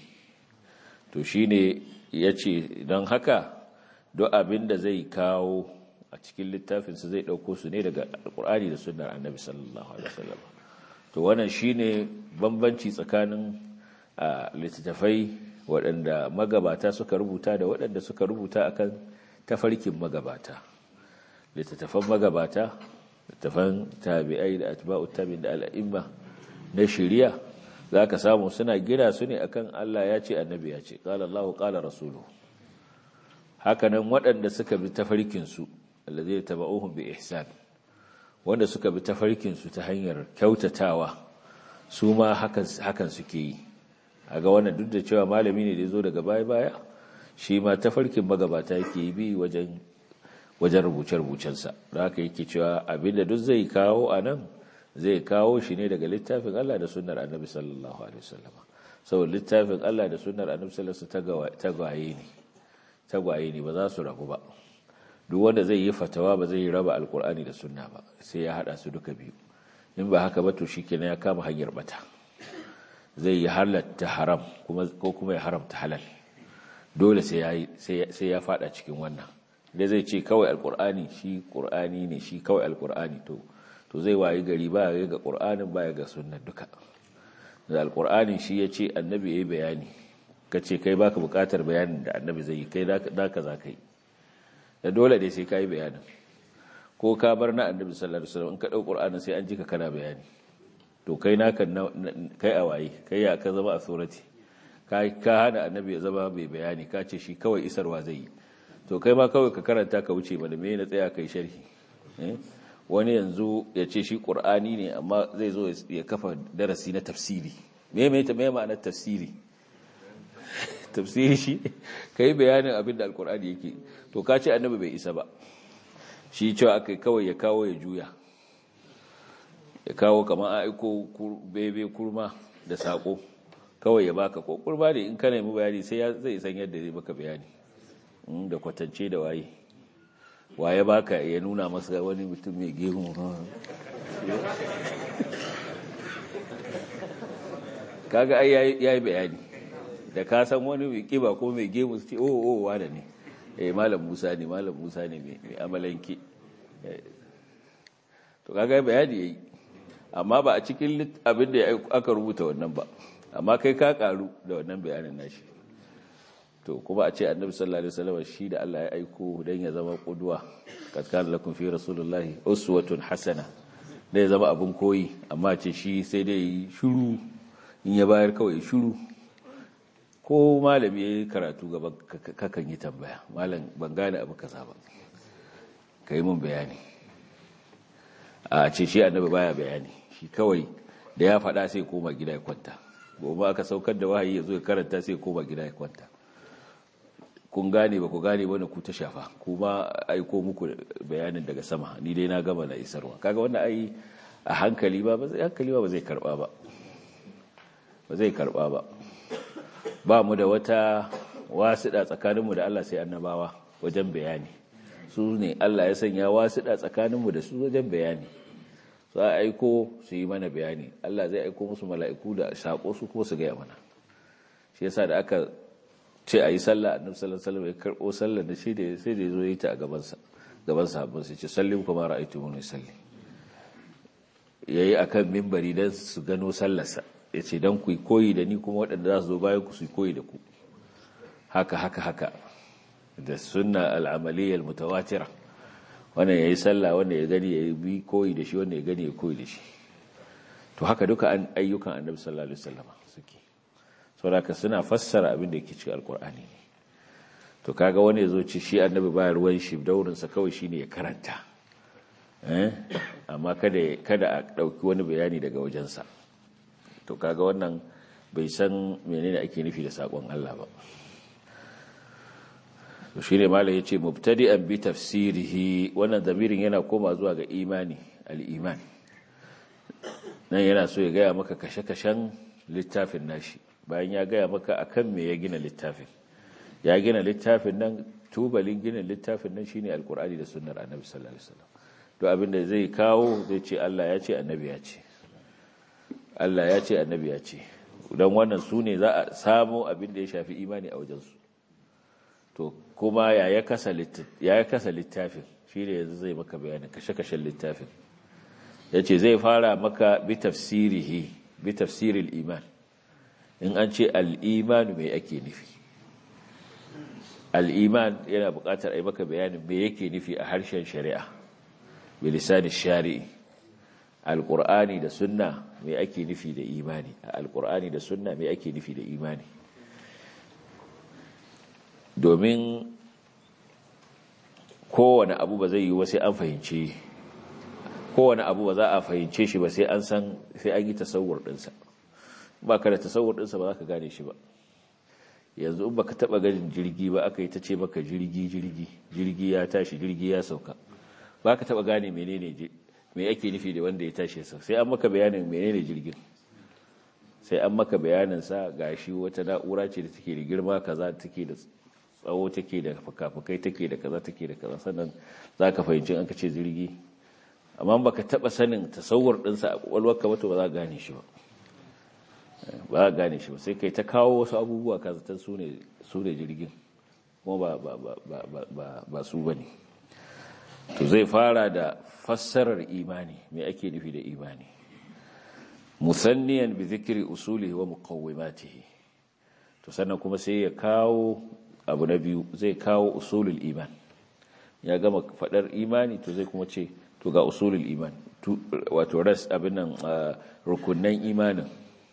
to shine yace don haka duk abin da zai kawo a cikin littafinsa zai ɗauko su ne daga alkur'ani da sunnar annabi sallallahu alaihi wasallam to wannan shine bambanci tsakanin littattafai waɗanda magabata suka rubuta da waɗanda suka rubuta akan tafarkin magabata littattafan magabata littattafan tabi'ai da atba'ut tabi'in da al'imma na shari'a zaka samu suna gina su ne akan Allah ya ce annabi ya ce qala Allahu qala rasuluhu hakanan waɗanda suka bi tafarkin su alladhina tabauhum bi ihsan wanda suka bi tafarkin su ta hanyar kyautatawa su ma hakan hakan suke yi aga wannan duk da cewa malami ne da yazo daga baya baya shi ma tafarkin magabata yake bi wajen wajen rubuce rubucensa da haka yake cewa abinda duk zai kawo anan zai kawo shi ne daga littafin Allah da sunnar Annabi sallallahu alaihi wasallam saboda littafin Allah da sunnar Annabi sallallahu alaihi wasallam tagwaye ne tagwaye ne ba za su rabu ba duk wanda zai yi fatawa ba zai raba alkur'ani da sunna ba sai ya hada su duka biyu in ba haka ba to shikenan ya kama hanyar bata zai yi halatta haram kuma ko kuma ya haramta halal dole sai ya sai ya fada cikin wannan da zai ce kawai alkur'ani shi qur'ani ne shi kawai alkur'ani to to zai wayi gari ba ya ga qur'anin ba ya ga sunnar duka da alkur'ani shi ya ce annabi yayi bayani kace kai baka bukatar bayanin da annabi zai yi kai da ka za ka yi da dole ne sai ka yi bayanin ko ka bar na annabi sallallahu alaihi wasallam in ka dau qur'anin sai an ji ka kana bayani to kai naka kai a waye kai ya ka zama a surati kai ka hana annabi ya zama mai bayani ka ce shi kawai isarwa zai yi to kai ma kawai ka karanta ka wuce mana me na tsaya kai sharhi wani yanzu ya ce shi qur'ani ne amma zai zo ya kafa darasi na tafsiri me me ta me ma'anar tafsiri tafsiri shi kai bayanin abin da alkur'ani yake to ka ce annabi bai isa ba shi cewa aka kawai ya kawo ya juya ya kawo kamar aiko bebe kurma da sako kawai ya baka ko kurma ne in ka nemi bayani sai ya zai san yadda zai baka bayani da kwatance da waye waye baka ya nuna masa wani mutum mai gemu kaga ai yayi bayani da ka san wani mai kiba ko mai gemu su ce o o wada ne eh malam Musa ne malam Musa ne mai amalanke to kaga bayani yayi amma ba a cikin abin da aka rubuta wannan ba amma kai ka karu da wannan bayanin nashi to kuma a ce annabi sallallahu alaihi wasallam shi da Allah ya aiko dan ya zama qudwa kad kana lakum fi rasulillahi uswatun hasana da ya zama abun koyi amma ce shi sai dai shiru in ya bayar kawai shiru ko malami ya yi karatu gaban kakan yi tambaya malam ban gane abu kaza ba ka yi mun bayani a ce shi annabi baya bayani shi kawai da ya faɗa sai koma gida ya kwanta gobe aka saukar da wahayi ya zo ya karanta sai koma gida ya kwanta kun gane ba ku gane wani ku ta shafa kuma aiko muku bayanin daga sama ni dai na gama na isarwa kaga wannan ai a hankali ba ba zai hankali ba ba zai karba ba ba zai karba ba ba mu da wata wasiɗa tsakaninmu da Allah sai annabawa wajen bayani su ne Allah ya sanya wasiɗa tsakaninmu da su wajen bayani su a aiko su yi mana bayani Allah zai aiko musu mala'iku da saƙo su kuma su gaya mana shi yasa da aka ce a yi sallah annabi sallallahu alaihi wasallam ya karɓo sallah da shi da sai da ya zo yi ta a gabansa gaban sahabban sai ce sallim kuma ra'aytu mun salli yayi akan minbari dan su gano sallarsa ya ce don ku koyi da ni kuma waɗanda za su zo bayan ku su koyi da ku haka haka haka da sunna al'amaliyyar mutawatira wannan ya yi sallah wanda ya gani ya yi bi koyi da shi wanda ya gani ya koyi da shi to haka duka an ayyukan annabi sallallahu alaihi wasallam suke saboda suna fassara abin da yake cikin alkur'ani ne to kaga wani ya zo ci shi annabi ba ruwan shi daurinsa kawai shine ya karanta amma kada kada a ɗauki wani bayani daga wajensa to kaga wannan bai san menene ake nufi da sakon Allah ba to shine malai yace mubtadi'an bi tafsirihi wannan zamirin yana koma zuwa ga imani al-iman nan yana so ya gaya maka kashe-kashen littafin nashi bayan ya gaya maka akan me ya gina littafin ya gina littafin nan tubalin gina littafin nan shine alkur'ani da sunnar annabi sallallahu alaihi wasallam to abinda zai kawo zai ce Allah ya ce annabi ya ce Allah ya ce annabi ya ce don wannan su ne za a samu abin da ya shafi imani a wajensu to kuma ya ya kasa littafin shi ne yanzu zai maka bayanin kashe-kashen littafin ya ce zai fara maka bi tafsirihi bi tafsiril iman in an ce al'imanu mai ake nufi al'iman yana buƙatar a yi maka bayanin mai yake nufi a harshen shari'a bilisanin shari'i alƙur'ani da sunna mai ake nufi da imani a alƙur'ani da sunna mai ake nufi da imani domin kowane abu ba zai yi wa sai an fahimce kowane abu ba za a fahimce shi ba sai an san sai an yi tasawur ɗinsa ba ka da tasawur ɗinsa ba za ka gane shi ba yanzu in ba ka taɓa ganin jirgi ba aka yi ta ce maka jirgi jirgi jirgi ya tashi jirgi ya sauka ba ka taɓa gane menene me ake nufi da wanda ya tashi sa sai an maka bayanin menene jirgin sai an maka bayanin sa gashi wata na'ura ce da take da girma kaza take da tsawo take da fukafukai take da kaza take da kaza sannan zaka fahimci an ka ce jirgi amma baka taba sanin tasawur din sa a kwakwalwarka ba to ba za ka gane shi ba ba za ka gane shi ba sai kai ta kawo wasu abubuwa ka zatan su ne su ne jirgin kuma ba ba ba ba ba su bane to zai fara da fassarar imani mai ake nufi da imani musanniyan bi zikri usulihi wa muqawwimatihi to sannan kuma sai ya kawo abu na biyu zai kawo usulul iman ya gama fadar imani to zai kuma ce to ga usulul iman wato ras abin nan rukunnan imanin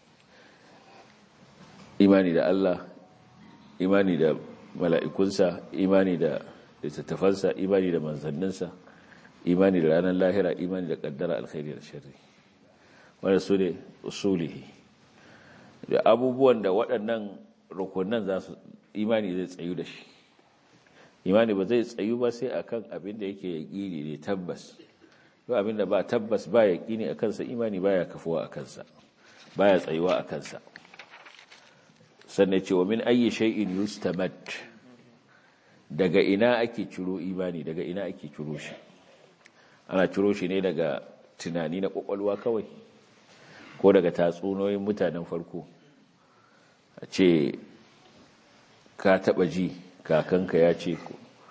imani da Allah imani da mala'ikunsa imani da littattafansa imani da manzanninsa imani da ranar lahira imani da kaddara alkhairi da sharri wanda su ne usulihi da abubuwan da waɗannan rukunan za su imani zai tsayu da shi imani ba zai tsayu ba sai akan abin da yake yaƙini ne tabbas ba abin da ba tabbas ba yaƙini a kansa imani baya kafuwa a kansa baya tsayuwa a kansa sannan ce wa min ayyi shay'in yustamad daga ina ake ciro imani daga ina ake ciro shi ana ciro shi ne daga tunani na kwakwalwa kawai ko daga tatsunoyin mutanen farko a ce ka taba ji kakanka ya ce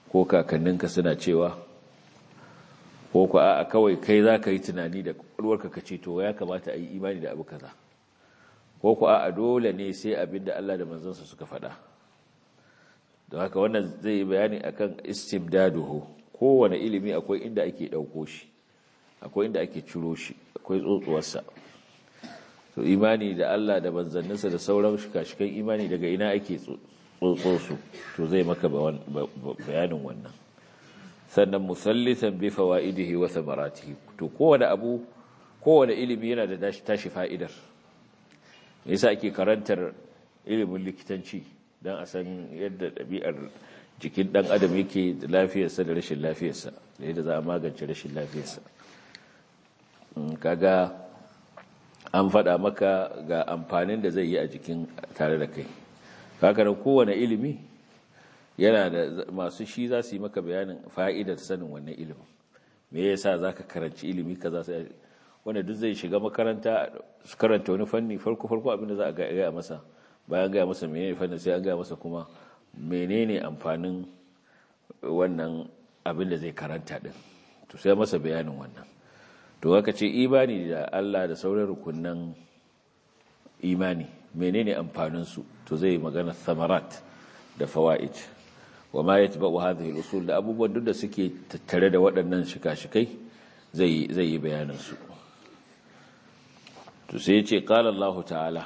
ko kakanninka suna cewa ko ku a kawai kai za ka yi tunani da ƙwarwarka ka ce to ya kamata a yi imani da abu kaza ko ku a dole ne sai abin da Allah da manzansa suka faɗa don haka wannan zai yi bayani akan istimdaduhu kowane ilimi akwai inda ake ɗauko shi akwai inda ake ciro shi akwai tsotsuwarsa to imani da Allah da manzanninsa da sauran shika-shikan imani daga ina ake tsotso su to zai maka bayanin wannan sannan musallisan bi fawaidihi wa thamaratihi to kowane abu kowane ilimi yana da tashi fa'idar me yasa ake karantar ilimin likitanci dan a san yadda ɗabi'ar jikin ɗan adam yake da lafiyarsa da rashin lafiyarsa da yadda za a magance rashin lafiyarsa kaga an faɗa maka ga amfanin da zai yi a jikin tare da kai kakarar kowane ilimi yana da masu shi za su yi maka bayanin fa'idar sanin wannan ilimin me yasa za ka karanci ilimi ka za su wanda duk zai shiga makaranta su karanta wani fanni farko-farko abinda za a gaya masa bayan gaya masa menene fannin sai an gaya masa kuma menene amfanin wannan abin da zai karanta din to sai masa bayanin wannan to haka ce imani da Allah da sauran rukunan imani menene amfanin su to zai magana samarat da fawaid wa ma yatba'u hadhihi al-usul da abubuwan duk da suke tattare da waɗannan shika-shikai zai zai yi bayanin su to sai ya ce qala Allah ta'ala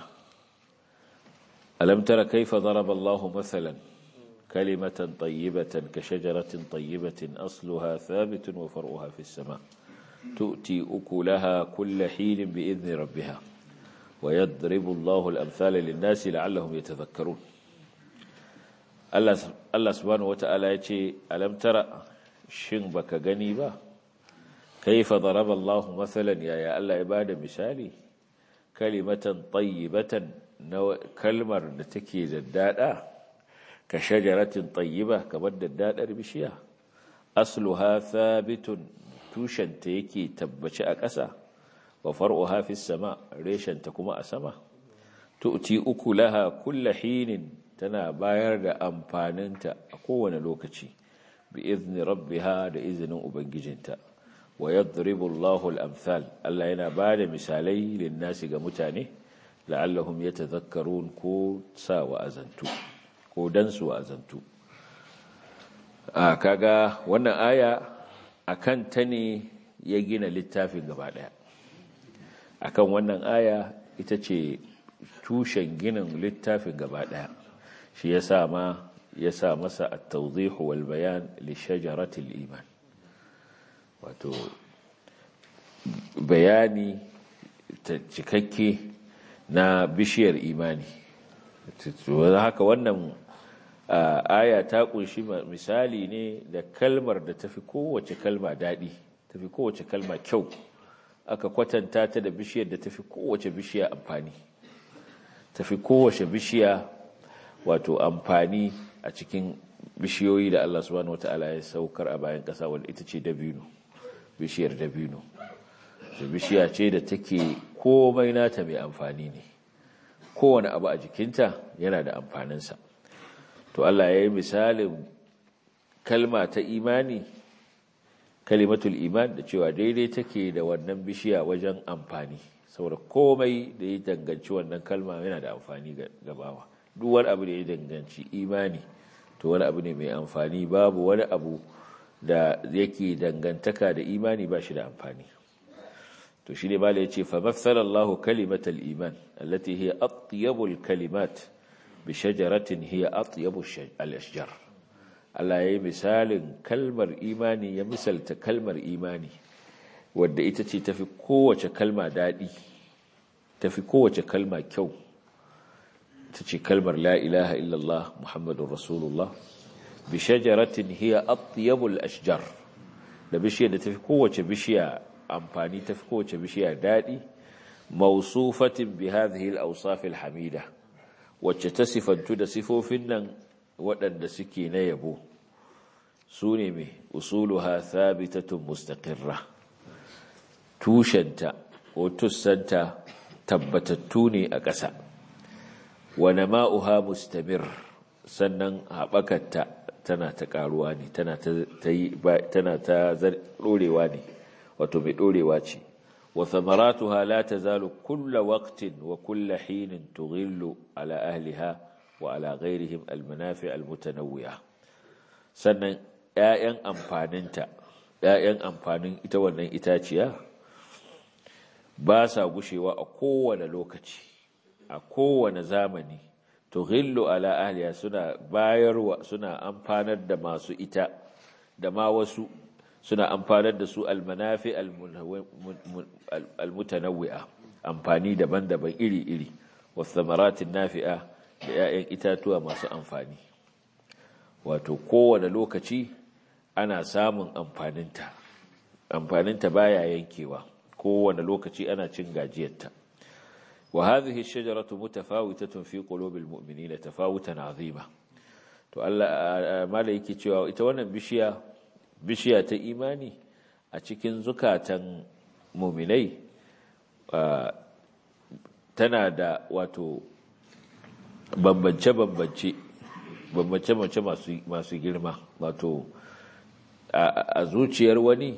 alam tara kayfa daraba Allah mathalan كلمة طيبة كشجرة طيبة أصلها ثابت وفرعها في السماء تؤتي أكلها كل حين بإذن ربها ويضرب الله الأمثال للناس لعلهم يتذكرون الله سبحانه وتعالى يتي ألم ترى شن بك غنيبا كيف ضرب الله مثلا يا يا الله عبادة مثالي كلمة طيبة كلمة نتكي زدادا ka shajaratin tayyiba kamar daddadar bishiya asluha thabitun tushenta yake tabbaci a ƙasa wa far'uha fis sama reshenta kuma a sama tu'ti ukulaha kulla hinin tana bayar da amfaninta a kowane lokaci bi izni rabbiha da izinin ubangijinta wa yadribu Allahu al-amthal Allah yana bada misalai lin-nasi ga mutane la'allahum yatadhakkarun ko sa wa azantu ko dan su azantu a kaga wannan aya akan ta ne ya gina littafin gaba daya akan wannan aya ita ce tushen ginin littafin gaba daya shi yasa ma yasa masa at-tawdih wal bayan li shajarati al-iman wato bayani ta cikakke na bishiyar imani haka wannan aya ta kunshi misali ne da kalmar da tafi kowace kalma daɗi tafi kowace kalma kyau aka kwatanta ta da bishiyar da tafi kowace bishiya amfani tafi kowace bishiya wato amfani a cikin bishiyoyi da Allah subhanahu wataala ya saukar a bayan ƙasa wanda ita ce dabino bishiyar dabino da bishiya ce da take komai nata mai amfani ne kowane abu a jikinta yana da amfaninsa to Allah ya yi misalin kalma ta imani kalimatul iman da cewa daidai take da wannan bishiya wajen amfani saboda komai da ya danganci wannan kalma yana da amfani ga bawa duk wani abu da ya danganci imani to wani abu ne mai amfani babu wani abu da yake dangantaka da imani ba shi da amfani to shi ne ba ya ce fa matsalallahu kalimatal iman allati hiya atyabul kalimat bi shajaratin hiya atyabu al-ashjar Allah yayi misalin kalmar imani ya misalta kalmar imani wadda ita ce tafi kowace kalma dadi tafi kowace kalma kyau ta ce kalmar la ilaha illallah muhammadur rasulullah bi shajaratin hiya atyabu al-ashjar da bishiyar da tafi kowace bishiya amfani tafi kowace bishiya dadi mausufatin bi hadhihi al-awsaf al-hamida wacce ta sifantu da sifofin nan waɗanda suke na yabo su ne mai usuluha thabitatun mustaqirra tushenta ko tussanta tabbatattu ne a ƙasa wa nama'uha mustamir sannan haɓakarta tana ta ƙaruwa ne tana ta ɗorewa ne wato mai ɗorewa ce wa samaratuha la tazalu kulla waqtin wa kulla hinin tughillu ala ahliha wa ala ghairihim almanafi almutanawwi'a sannan ƴaƴan amfaninta ƴaƴan amfanin ita wannan itaciya ba sa gushewa a kowane lokaci a kowane zamani tughillu ala ahliha suna bayarwa suna amfanar da masu ita da ma wasu suna amfanar da su almanafi almutanawwi'a amfani daban-daban iri-iri wasamaratin nafi'a da 'ya'yan itatuwa masu amfani wato kowane lokaci ana samun amfaninta amfaninta baya yankewa kowane lokaci ana cin gajiyarta وهذه الشجرة متفاوتة في قلوب المؤمنين تفاوتا عظيما to Allah mala yake cewa ita wannan bishiya bishiya ta imani a cikin zukatan muminai tana da wato bambance-bambance bambance-bambance masu girma wato a zuciyar wani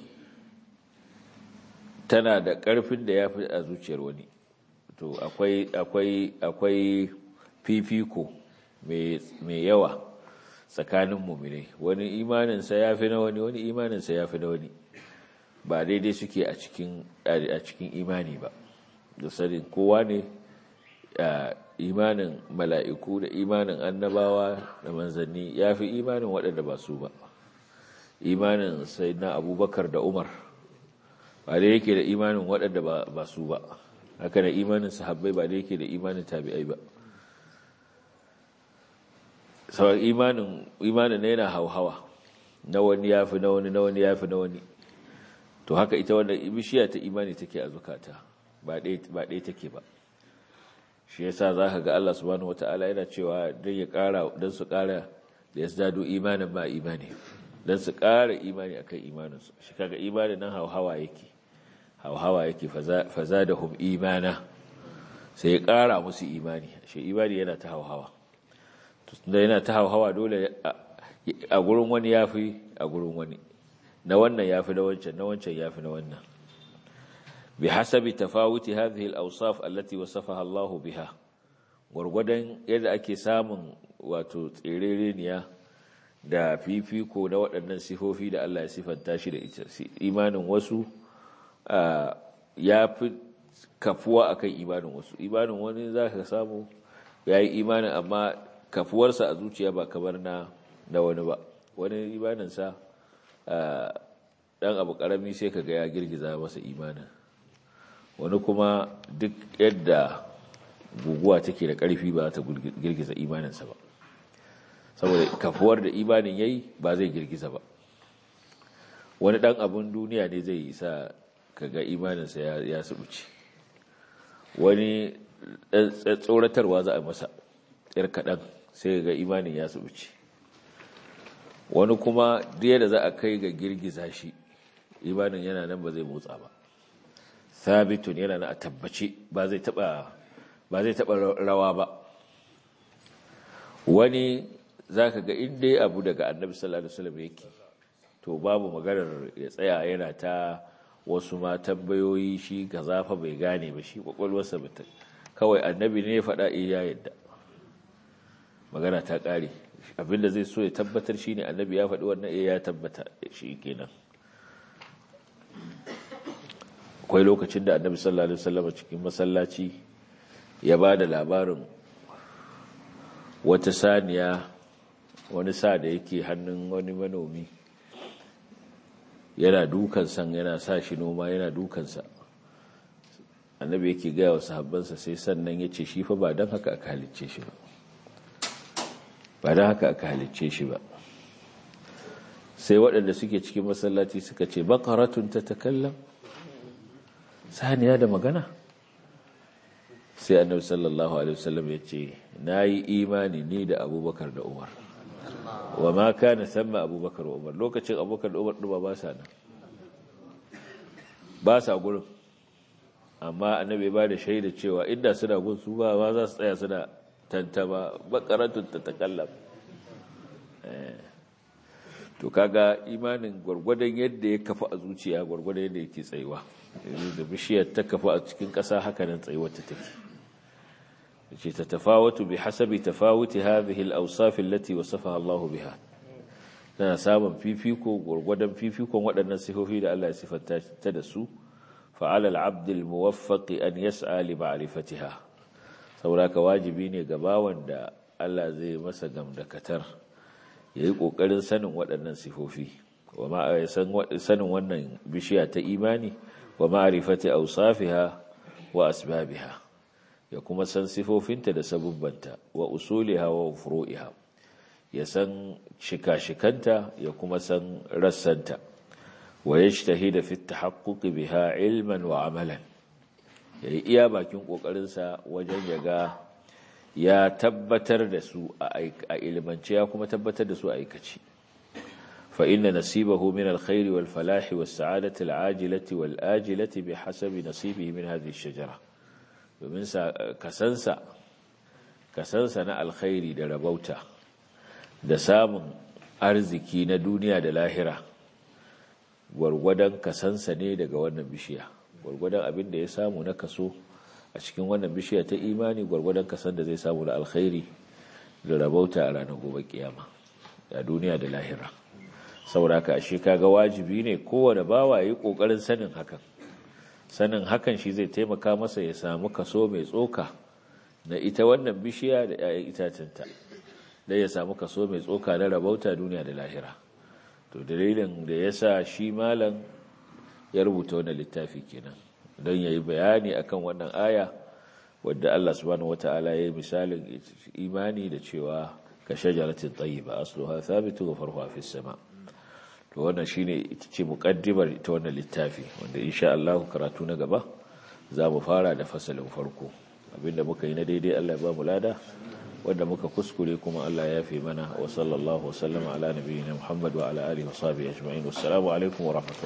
tana da ƙarfin da ya fi a zuciyar wani to akwai akwai akwai fifiko mai yawa tsakanin muminai wani imaninsa ya fi na wani wani imaninsa ya fi na wani ba daidai suke a cikin a cikin imani ba da sanin kowa ne imanin mala'iku da imanin annabawa da manzanni ya fi imanin waɗanda ba su ba imanin sai na abubakar da umar ba da yake da imanin waɗanda ba su ba haka da imanin sahabbai ba da yake da imanin tabi'ai ba sauran imanin imanin na yana hauhawa na wani ya fi na wani na wani ya fi na wani to haka ita wannan bishiya ta imani take a zukata ba ɗaya take ba shi yasa za ka ga Allah subhanahu wata'ala yana cewa don ya ƙara don su ƙara da ya zado imanin ma imani don su ƙara imani akan imaninsu shi kaga imanin nan hauhawa yake hauhawa yake faza da hum imana sai ya ƙara musu imani shi imani yana ta hauhawa da yana ta hauhawa dole a gurin wani ya fi a gurin wani na wannan ya fi na wancan na wancan ya fi na wannan bi hasabi tafawuti hadhihi al-awsaf allati wasafaha Allah biha gurgudan yadda ake samun wato tserereniya da fifiko na waɗannan sifofi da Allah ya sifanta shi da ita imanin wasu ya fi kafuwa akan imanin wasu imanin wani za ka samu ya yi imanin amma kafuwarsa a zuciya ba kamar na na wani ba wani imaninsa ɗan abu ƙarami sai ka ga ya girgiza masa imanin wani kuma duk yadda guguwa take da ƙarfi ba ta girgiza imaninsa ba saboda kafuwar da imanin ya yi ba zai girgiza ba wani ɗan abin duniya ne zai sa kaga imaninsa ya subuce wani tsoratarwa za a masa yar kaɗan sai ga imanin ya subuce wani kuma da za a kai ga girgiza shi imanin yana nan ba zai motsa ba sabitun yana na a tabbace ba zai taɓa rawa ba wani za ka ga inda abu daga annabi sallallahu alaihi wasallam yake to babu maganar ya tsaya yana ta wasu ma tambayoyi shi ga zafa bai gane ba shi kwakwalwarsa ba kawai annabi ne ya faɗa iya yadda magana ta ƙare abinda zai so ya tabbatar shi ne annabi ya faɗi wannan iya ya tabbata shi kenan akwai lokacin da annabi sallallahu alaihi wasallam cikin masallaci ya ba da labarin wata saniya wani sa da yake hannun wani manomi yana dukansa yana sa shi noma yana dukansa annabi yake gaya wa sahabbansa sai sannan ya ce shi fa ba don haka aka halicce shi ba ba don haka aka halicce shi ba sai waɗanda suke cikin masallaci suka ce bakaratun ta takallam saniya da magana sai annabi sallallahu alaihi wasallam ya ce na yi imani ni da abubakar da umar wa ma kana samma abubakar wa umar lokacin abubakar da umar ɗuba ba sa nan ba sa gurin amma annabi ba da shaida cewa inda suna gun su ba ma za su tsaya suna tantama bakaratun ta takallam to kaga imanin gwargwadon yadda ya kafa a zuciya gwargwadon yadda yake tsayuwa da bishiyar ta kafa a cikin ƙasa haka nan tsayuwar ta take ce ta tafawatu bi hasabi tafawuti hadhihi al-awsaf allati wasafaha Allah biha tana samun fifiko gwargwadon fifikon waɗannan sifofi da Allah ya sifanta ta da su fa'ala al-abd al-muwaffaq an yas'a li ma'rifatiha saboda ka wajibi ne ga bawan da Allah zai masa gamdakatar ya yi ƙoƙarin sanin waɗannan sifofi wa sanin wannan bishiya ta imani wa ma'arifati ausafiha wa asbabiha ya kuma san sifofinta da sabubbanta wa usuliha wa furu'iha ya san shika-shikanta ya kuma san rassanta wa yajtahida fi at-tahaqquq biha ilman wa amalan yayi iya bakin ƙoƙarinsa wajen ya ga ya tabbatar da su a ilmance ya kuma tabbatar da su a aikaci fa inna nasibahu min alkhairi wal falahi was sa'adati al ajilati wal ajilati bi hasabi nasibihi min hadhihi ash-shajara domin sa kasansa kasansa na alkhairi da rabauta da samun arziki na duniya da lahira gwargwadon kasansa ne daga wannan bishiya gwargwadon abin da ya samu na kaso a cikin wannan bishiya ta imani gwargwadon kasan da zai samu da alkhairi da rabauta a ranar gobe kiyama a duniya da lahira saboda ka ashe kaga wajibi ne kowane bawa yi kokarin sanin hakan sanin hakan shi zai taimaka masa ya samu kaso mai tsoka na ita wannan bishiya da 'ya'yan itacinta da ya samu kaso mai tsoka na rabauta duniya da lahira to dalilin da ya sa shi malam ya rubuta wannan littafi kenan don ya yi bayani akan wannan aya wadda Allah subhanahu wata'ala ya yi misalin imani da cewa ka shajaratin tayyiba asluha thabitu wa farhuha fis sama to wannan shine ita ce muqaddimar ita wannan littafi wanda insha Allah karatu na gaba za mu fara da fasalin farko abinda muka yi na daidai Allah ya ba mu lada wanda muka kuskure kuma Allah ya fi mana wa sallallahu wa sallama ala nabiyyina Muhammad wa ala alihi wa sahbihi ajma'in wassalamu alaikum wa rahmatullahi